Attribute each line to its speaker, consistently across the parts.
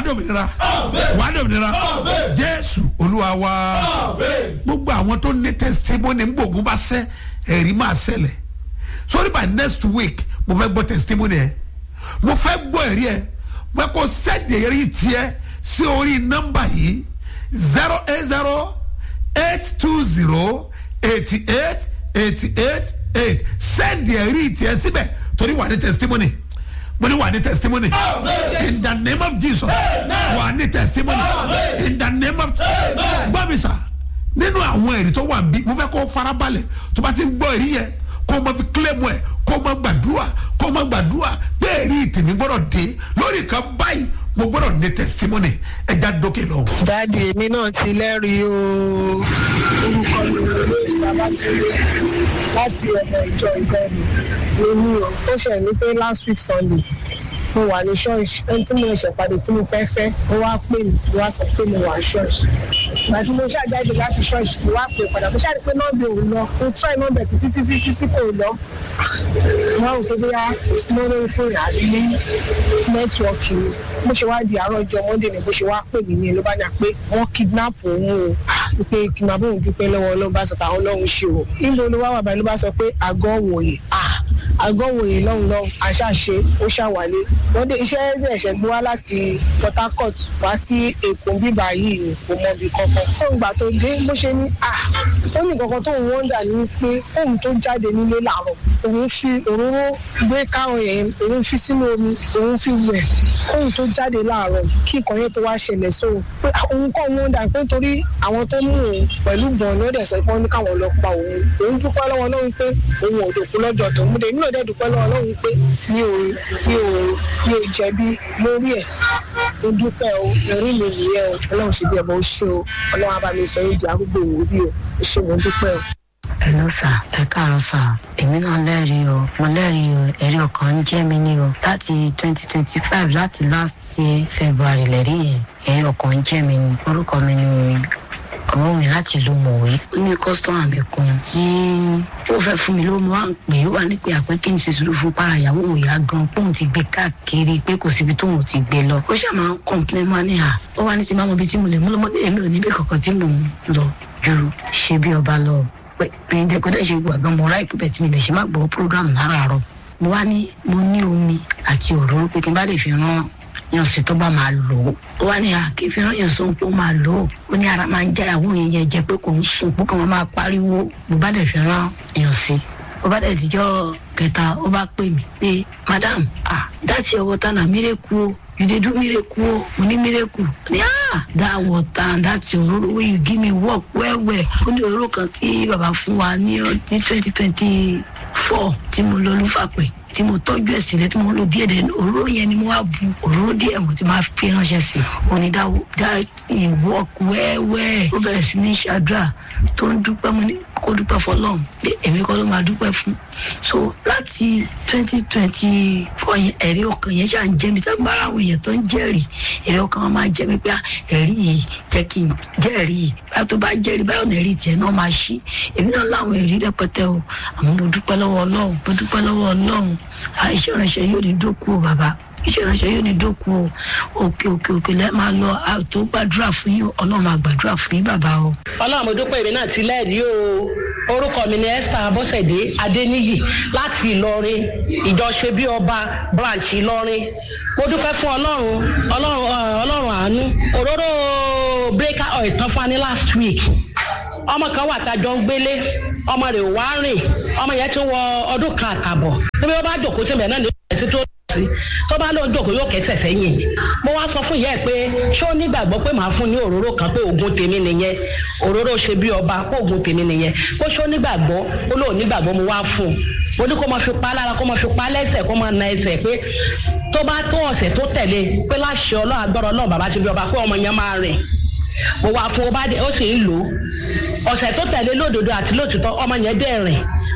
Speaker 1: dòmìnira wàá dòmìnira jésù olúwa wa gbogbo àwọn tó ní testimony ń gbòògùn bá sẹ́ ẹ̀rí máa ṣẹlẹ̀ sorry by next week mo fẹ́ gbọ́ testimony ẹ̀ mo fẹ́ gbọ́ ẹ̀rí ẹ̀ mo fẹ́ kó sẹ́ẹ̀dì ẹ̀rí tiẹ̀ sí orí nọ́mbà yìí zero eight zero eight two zero eighty eight eighty eight eight sẹ́ẹ̀dì ẹ̀rí tiẹ̀ síbẹ̀ torí wà ní testimony mo ní wà ní testimony in the name of jesus wà ní testimony in the name of gbọ́ mi sà nínú àwọn ẹ̀rí tó wà ń bí mo fẹ́ kó farabalẹ̀ tó bá ti ń gbọ́ ẹ̀rí yẹn kó o ma fi kílẹ̀mù ẹ̀ kó o ma gbàdúrà kó o ma gbàdúrà pé ẹ̀rí tèmi gbọ́dọ̀ dé lórí kan báyìí mo gbọ́dọ̀ ní testimony ẹja dókè lọ.
Speaker 2: dáàdi èmi náà ti lẹ́rìí o orúkọ mi ò lórí babatunde láti ọ̀nà ìjọ ìgbẹ́ni lèmi o ó ṣe ní pé last week sunday mo wà ní ṣọ́ọ̀ṣì ẹni tí mo ṣẹ̀ pàdé tí mo fẹ́ fẹ́ ó wá pè mí ó wá sọ pé mo wà ní ṣọ́ọ̀ṣì ìgbà tí mo ṣàjáde láti ṣọ́ọ̀ṣì mo wá pè padà mo ṣàrí pé nọ́ọ̀bì òun lọ mo try nọ́ọ̀bì títí títí títí kò lọ wọn rò pé bóyá kò sí mọ́ lórí fóònù àbí nẹ́tíwọ́ọ̀kì ni mo ṣe wá di àárọ̀ ọjọ́ monday ni bó ṣe wá pè mí ní ló bá yà pé wọ́n kidnap òun o pé kí n máa bóun dúpẹ́ lọ́wọ́ ọlọ́run bá sọ pé àwọn ọlọ́run ṣe o níbo ló wá wà báyìí ló bá sọ pé àgọ́ wòye àgọ́ wòye lọ́hùn lọ́hùn àṣàṣe ó ṣàwálé wọ́n dé iṣẹ́ ẹ̀ṣẹ̀ gbé wá láti port harcourt wá sí èkó bíbá yìí ni kò mọ ibi kankan tó ń gbà tó dé bó ṣe ní à ó ní kankan tó ń wọ́ndà ní pé òun tó jáde nílé làárọ̀ òun fi òróró gbé káwọn yẹn òun fi sínú omi òun fi wẹ̀ òun tó jáde láàárọ̀ kí nǹkan yẹn tó wá ṣẹlẹ̀ sóhun pé òun kọ́ wọ́ndà pé torí àwọn tó mú òun pẹ̀lú gbọ̀n ní ó dẹ̀ sọ pé wọ́n ní káwọn lọ pa òun òun dúpẹ́ lọ́wọ́ lọ́hùn pé òun ò dòkú lọ́jọ́ tó mú dé nínú ọ̀dẹ́ dúpẹ́ lọ́wọ́ lọ́hùn pé mi ò mi ò mi ò jẹ̀bi lórí ẹ̀ mo dúpẹ́ o ẹ̀rí mi nìyẹn o ọlọ́run ṣe bí ẹ̀ mọ́ ó ṣe o ọlọ́run á bá mi sọ èdè arúgbó òwúrí o ó ṣe mo dúpẹ́ o.
Speaker 3: Hello sà ẹ káàárọ̀ sà èmi náà lẹ́rìí o mo lẹ́rìí o ẹ̀rí ọkàn ń jẹ́ mi ní o láti twenty twenty five láti last year February lẹ́rí yẹn ẹ̀rí ọkàn ń jẹ́ mi ní orúkọ mi ní ọmọ mi láti ìlú mọ̀wé ó ní kọ́sítọ́mà mi kan tí ó fẹ́ fún mi ló mọ́ à ń pè é wà ní pé àpé kí n ṣe sùúrù fún para ìyàwó òyà gan póun ti gbé káàkiri pé kò síbi tóun ti gbé lọ ó ṣàmà ń kọ́ńpilẹ̀ máa ní à ó wá ní ti máa mọ ibi tí mo lè mú lọ́mọdé èmi ò níbi kankan tí mò ń lọ ju ṣe bí ọba lọ pé ẹ̀yin dẹ́kọ̀dẹ́ ṣe gbọ́ àgbọn mọ̀ ráì pípẹ́ tí mi lè ṣe má gbọ́ program láràárọ̀ mo wá ní mo ní omi àti òróró pé kí n bá lè fi rán yànsí tó bá máa lò ó ó wá ní àkè fi rán yànsí tó máa lò ó ó ní ara máa ń já ìyàwó yẹn yẹn jẹ pé kò ń sùn pé kò máa máa pariwo mo bá dẹ̀ fi rán yànsí ó bá dẹ̀ dijọ́ kẹta ó bá pè mí pé madam ah that's your water na miracle o you dey do miracle o mo ní miracle ní ah that water and that òróró wey you give me work well well ó ní òróró kan tí bàbá fún wa ní ní twenty twenty four tí mo lọ lúfàpẹ́ tí mo tọ́jú ẹ̀ sílẹ̀ tí mo lò díẹ̀ dẹ̀ òróró yẹn ni mo wá bu òróró díẹ̀ mo ti máa fi ránṣẹ́ sí i òní dá dá work wẹ́wẹ́ ó bẹ̀rẹ̀ sí ní ṣàdúrà tó ń dúpẹ́ mo ní kó dúpẹ́ fọlọ́run pé èmi kọ́ ló máa dúpẹ́ fún so láti twenty twenty four yẹn ẹ̀rí ọkàn yẹn ṣáà ń jẹ́ mi tó ń bára àwọn èèyàn tó ń jẹ́rìí ẹ̀rí ọkàn wọn máa jẹ́ mi pé ẹ̀rí yìí jẹ́ kí n jẹ́rìí yìí báyọ̀ tó bá jẹ́rìí báyọ̀ náà ẹ̀rí tiẹ̀ náà máa ṣí èmi náà láwọn ẹ̀rí rẹpẹtẹ o àmọ́ mo dúpẹ́ lọ́wọ́ ọlọ́run mo dúpẹ́ lọ́wọ́ ọlọ́run iṣẹ́ ìránṣẹ́ yóò ní dókú o bàbá iṣẹ́ ìránṣẹ́ yóò ní dókú o òkè òkè òkè lẹ́ẹ̀ máa lọ àtò gbàdúrà fún yín ọlọ́run máa gbàdúrà fún yín bàbá o.
Speaker 4: ọlọ́run mo dúpẹ́ èmi náà ti lẹ́ẹ̀rí o orúkọ mi ni esther abọ́sẹ̀dé adéníyì láti ìlọrin ìjọ ṣe bí ọba branch ìlọrin mo dúpẹ́ fún ọlọ́run ọlọ́run ọlọ́run àánú òróró breaker oil tán fún wa ní last week ọmọ kan wà tá a jọ ń gbélé ọmọ rẹ̀ ò wá rìn ọmọ yẹn ti wọ ọdún kan àtàbọ̀ níbi wọn bá jòkó síbẹ̀ náà ní ìrẹsì tó sí tó bá lóun jòkó yóò kẹsẹ̀ sẹ́yìn mo wá sọ fún ìyá ẹ̀ pé ṣé ó nígbàgbọ́ pé màá fún ní òróró kan pé oògùn tèmi nìyẹn òróró ṣe bí ọba pé oògùn tèmi nìyẹn pé ṣé ó nígbàgbọ́ ó lóun nígbàgbọ́ mo wá fún un mo ní kó máa fi pa lára kó máa fi pa lẹ́sẹ̀ kó máa na ẹsẹ̀ pé tó bá tó ọ̀sẹ̀ tó tẹ̀lé pé láṣẹ ọlọ́run agbára ọlọ́run bàbá ṣe bí ọba pé ọmọ yẹn máa rìn mo wá fún ó bá dé ó sì ń lò ó ọ̀sẹ̀ tó tẹ̀lé lódodo àti lótìtọ́ ọmọ yẹn dẹ̀ rìn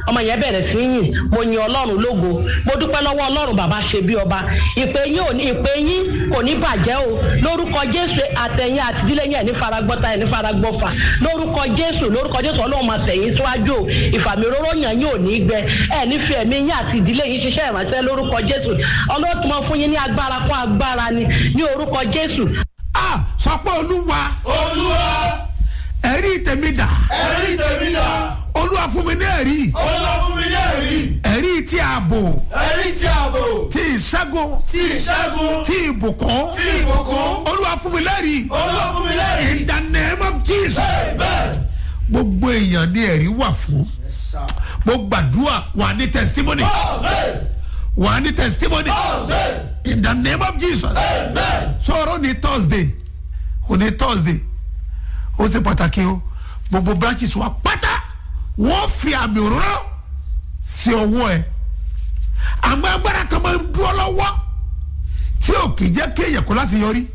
Speaker 4: ọmọ yẹn bẹ̀rẹ̀ sí í yìn mo yin ọlọ́run lógo mo dúpẹ́ lọ́wọ́ ọlọ́run bàbá ṣe bí ọba ìpè yín ò ní ìpè yín kò ní bàjẹ́ o lórúkọ jésù àtẹ̀yìn àtìdílé yẹn ní faragbọ́ta ẹ̀ ní faragbọ́fà lórúkọ jésù lórúkọ jésù ọlọ́run máa tẹ̀yìn síwájú o ìfàmì òróró yàn yín ò ní gbẹ ẹ̀ ní fi ẹ̀mí yín àti ìdílé yín ṣiṣẹ́ ìrànṣẹ́ lórúkọ jésù ọlọ́run tó máa fún yín ní agbára kún agbára ni ní orúkọ jésù
Speaker 1: a sọ pé olúwa
Speaker 5: olúwa
Speaker 1: ẹ̀rí tèmi dà
Speaker 5: ẹ̀rí tèmi dà
Speaker 1: olúwa fún mi ní ẹ̀rí
Speaker 5: olúwa fún mi ní ẹ̀rí
Speaker 1: ẹ̀rí tí ààbò
Speaker 5: ẹ̀rí tí ààbò
Speaker 1: tí ìṣẹ́gun
Speaker 5: tí ìṣẹ́gun
Speaker 1: tí ìbùkún
Speaker 5: tí ìbùkún
Speaker 1: olúwa fún mi lẹ́rìí
Speaker 5: olúwa fún mi lẹ́rìí
Speaker 1: in the name of jesus
Speaker 5: bẹ́ẹ̀
Speaker 1: gbogbo èèyàn ní ẹ̀rí wà fún mo gbàdúrà wà ní testimony
Speaker 5: amen
Speaker 1: wà ní testimony
Speaker 5: amen
Speaker 1: in the name of jesus
Speaker 5: amen
Speaker 1: sọ̀rọ̀ ní thursday òní thursday ó ṣe pàtàkì o gbogbo branches wa pátá wọ́n fi àmì òróró sí ọwọ́ ẹ̀ àmọ́ agbára kan máa ń dúró lọ́wọ́ tí ò kì í jẹ́ kéèyàn kó láti yọrí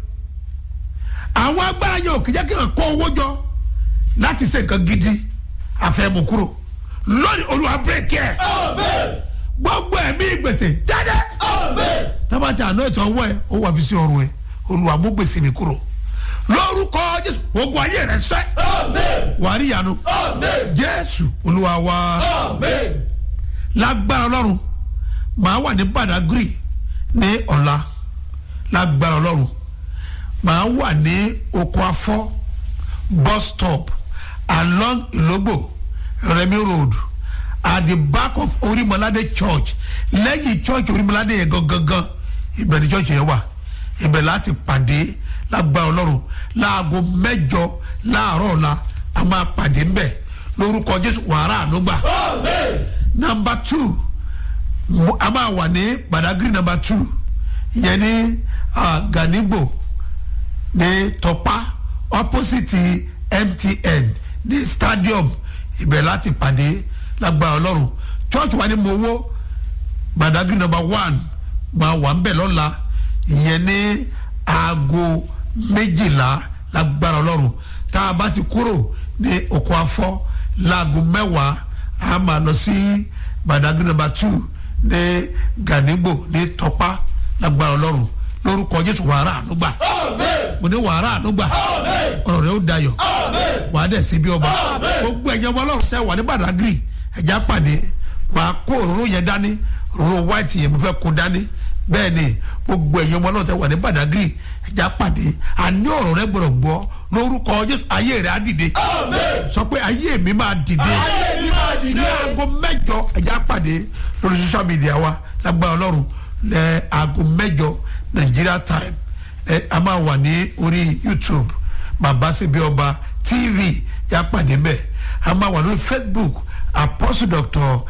Speaker 1: àwọn agbára yẹn ò kì í jẹ́ kéèyàn kó owó jọ láti ṣe nǹkan gidi àfẹ́mú kúrò lónìí olúwa bírèkì ẹ̀
Speaker 5: amen
Speaker 1: gbogbo ẹ̀mí gbèsè jáde
Speaker 5: amen
Speaker 1: tábàtì àná ètò ọwọ́ ẹ̀ ó wà fi sí ọrùn ẹ̀ olúwa mú gbèsè mi kúrò lórúkọ jésù ogun ayé rẹ sẹ́
Speaker 5: amen
Speaker 1: wàá rí ìyanu
Speaker 5: amen
Speaker 1: jésù olúwa wa
Speaker 5: amen
Speaker 1: lágbára ọlọ́run màá wà ní badagry ní ọ̀la lágbára ọlọ́run màá wà ní oko afọ́ bus stop along ilogbo remi road at the back of orimolade church lẹ́yìn church orimolade yẹn gangan ibẹ̀ ni church yẹn wà ibẹ̀ láti pàdé lágbára ọlọ́run láago mẹ́jọ láàárọ̀ ọ̀la a máa pàdé ńbẹ̀ lórúkọ jésù wàrà ànúgbà
Speaker 5: amen
Speaker 1: number two mo- a máa wà ní badagry number two ìyẹn ní ah, ganigbo ní tọpa opposite mtn ní stadium ibẹ̀ láti pàdé lágbára ọlọ́run church wa ní mowó badagry number one máa wà ń bẹ̀ lọ́la ìyẹn ní aago méjìlá lágbára ọlọ́run tá a bá ti kúrò ní oko afọ́ láago mẹ́wàá a máa lọ sí badagry number two ní ganigbo ní tọpa lágbára ọlọ́run lórúkọ jésù wàrà ànúgbà
Speaker 5: amen
Speaker 1: mo ní wàrà ànúgbà
Speaker 5: amen
Speaker 1: ọ̀rọ̀ rẹ̀ ó dayọ̀
Speaker 5: amen
Speaker 1: wà á dẹ̀ sí bí ọba
Speaker 5: Àmín.
Speaker 1: gbogbo ẹ̀yẹ ọmọ ọlọ́run tẹ wà ní badagry ẹ̀já pàdé wà á kó òróró yẹn dání òróró white yẹn mo fẹ́ kó dání bẹ́ẹ̀ ni gbogbo ẹ̀yẹ ọmọ ọlọ́run tẹ wà ní badagry ẹ̀já pàdé àní ọ̀rọ̀ rẹ gbọ́dọ̀ gbọ́ lórúkọ jésù ayé rẹ̀ á dìde
Speaker 5: amen
Speaker 1: sọ pé ayé mi máa dìde
Speaker 5: ayé mi máa
Speaker 1: ní
Speaker 5: dìde
Speaker 1: aago mẹ́jọ ẹ̀já pàdé lórí social media wa lágbára ọlọ́run lẹ aago mẹ́jọ nigeria time ẹ a máa wà ní orí youtube bàbá síbi ọba tv yà pàdé mbẹ a máa wà lórí facebook apostle doctor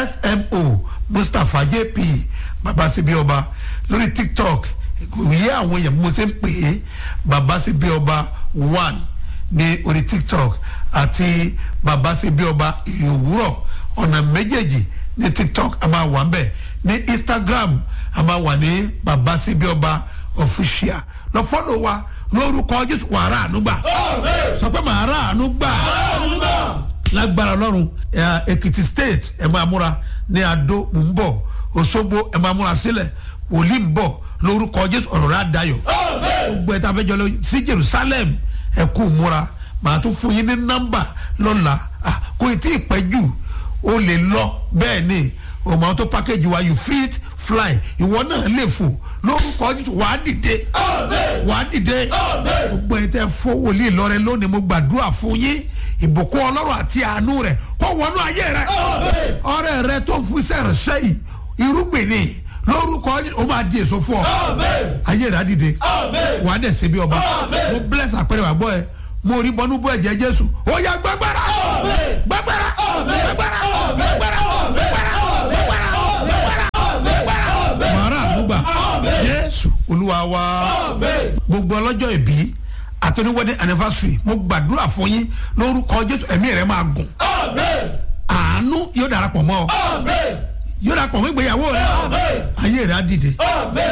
Speaker 1: smo mustapha jp bàbá síbi ọba lórí tiktok ìyé àwọn èèyàn mo ṣe ń pè é bàbá síbi ọba one ní orí tiktok àti bàbá síbi ọba ìrì òwúrọ̀ ọ̀nà méjèèjì ní tiktok a máa wà ń bẹ̀ ní instagram a máa wà ní bàbá síbi ọba official lọ fọ́lọ̀ wa lórúkọ jésù wàrà ànúgbà
Speaker 5: amen
Speaker 1: sọ pé màá rà ànúgbà
Speaker 5: àdúgbà
Speaker 1: lágbára ọlọ́run ẹ, èkìtì state ẹ máa múra ní adó ń bọ̀ òṣogbo ẹ máa múra sílẹ̀ wòlíì ń bọ̀ lórúkọ jésù ọ̀rọ̀ rẹ̀ àdáyọ̀
Speaker 5: amen
Speaker 1: gbogbo ẹ̀ta fẹ́ jọ lọ sí jerusalem ẹ kú múra màá tún fún yín ní nọ́mbà lọ́la Ah, kò tí ì pẹ́ jù o lè lọ bẹ́ẹ̀ ni o máa tó package wa you fit fly ìwọ náà lè fò lórúkọ jésù wàá dìde
Speaker 5: amen
Speaker 1: wàá dìde
Speaker 5: Àmín.
Speaker 1: gbogbo ẹ̀ tẹ́ fọ́ wòlíì lọ́rẹ́ lónìí mo gbàdúrà fún yín ìbùkún ọlọ́run àti àánú rẹ̀ kó wọnú ayé rẹ̀
Speaker 5: amen
Speaker 1: ọrẹ rẹ tó ń fún sẹ́rẹ̀ sẹ́yìn irúgbìn ni lórúkọ Jésù, ó máa di èso fún ọ
Speaker 5: amen
Speaker 1: ayé rẹ̀ á dìde
Speaker 5: amen
Speaker 1: wàá dẹ̀ ṣe bí ọba
Speaker 5: Àmín.
Speaker 1: mo bless àpẹẹrẹ wà gbọ́ ẹ mo rí bọ́nú bọ́ ẹ̀jẹ̀ jésù ó yá gbàgbára
Speaker 5: Àmín.
Speaker 1: gbàgbára
Speaker 5: Àmín.
Speaker 1: gbàgbára
Speaker 5: Àmín.
Speaker 1: gbàgbára
Speaker 5: Àmín.
Speaker 1: gbàgbára gbàgbára gbàgbára gbàgbára màrà ànúgbà
Speaker 5: Àmín.
Speaker 1: jésù olúwa wa
Speaker 5: amen
Speaker 1: gbogbo ọlọ́jọ́ ìbí àtọ́ni wedding anniversary mo gbàdúrà fún yín lórúkọ jésù ẹ̀mí rẹ̀ máa gùn
Speaker 5: amen
Speaker 1: àánú yóò darapọ̀ mọ́ ọ
Speaker 5: amen
Speaker 1: yóò darapọ̀ mọ́ ìgbéyàwó rẹ̀
Speaker 5: amen
Speaker 1: ayé rẹ̀ á dìde
Speaker 5: amen.